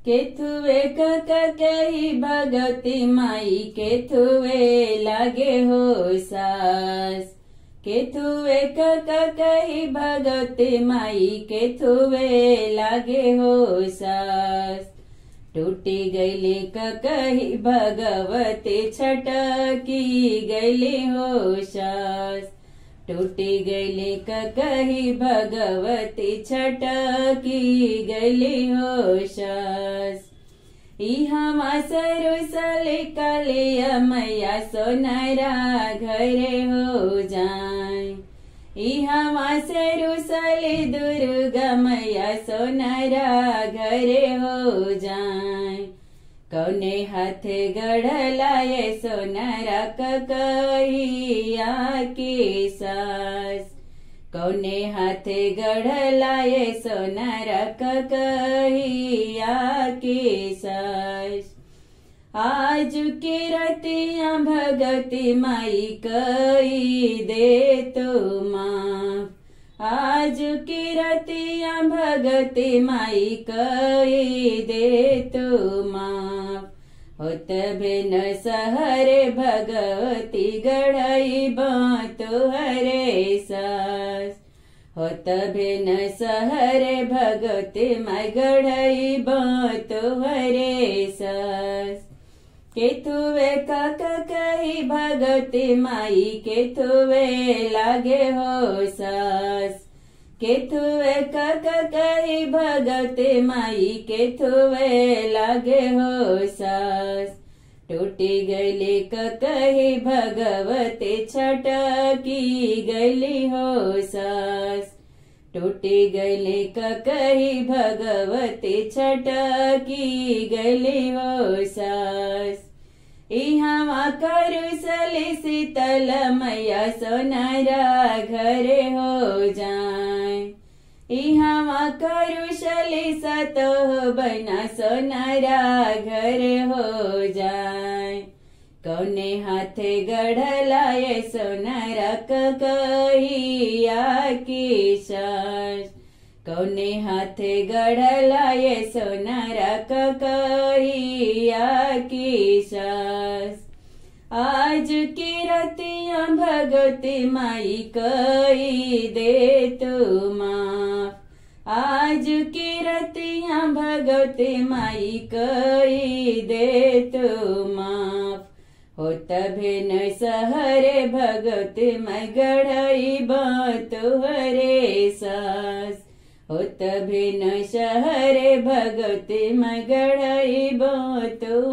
केथुए कक कही भगती माई केथुए लागे हो सास केथुए कक कही भगती माई केथुए लागे हो सास टूटी गईली कही भगवती छटकी गईली हो सास टूटी गईली कही भगवती छटकी गईली हो सास इहमा सरुसले कलिया मैया सोनारा घरे हो जाए इहमा सरुसले दुर्गा मैया सोनारा घरे हो जाए कौने हाथे गढ़लाए सोनारा ककहिया की सास कौने हाथे गढ़लाए सोनारा ककहिया की सास आज की रतिया भगती माई कई दे तो माफ आज की रतिया भगती माई कई दे तो माफ होत बिन सहरे भगवती गढ़ई बातो हरे सास होत बिन सहरे भगवती माई गढ़ई बातो हरे सास केथुवे काक कही भगती माई केथुवे लागे हो सास केथुवे काक कही भगती माई केथुवे लागे हो सास टूटी गली कही भगवती छटकी गली हो सास टूटी गली कही भगवती छटकी गली हो सास इहाँ करुसली शीतल मैया सोनारा घरे हो जाए इहाँ करुशली सतो बना सोनारा घरे हो जाए कौने हाथे गढ़लाए सोनारा कहिया की सास कौने हाथे गढ़लाए सोनारा कहिया की सास आज की रतिया भगवती माई कई दे तू माफ आज की रतिया भगवती माई कई दे तू माफ हो तभिन सहरे भगवती मैं गढ़ई बातो हरे सास हो तभिन शहरे भगवती मैं गढ़ई बातो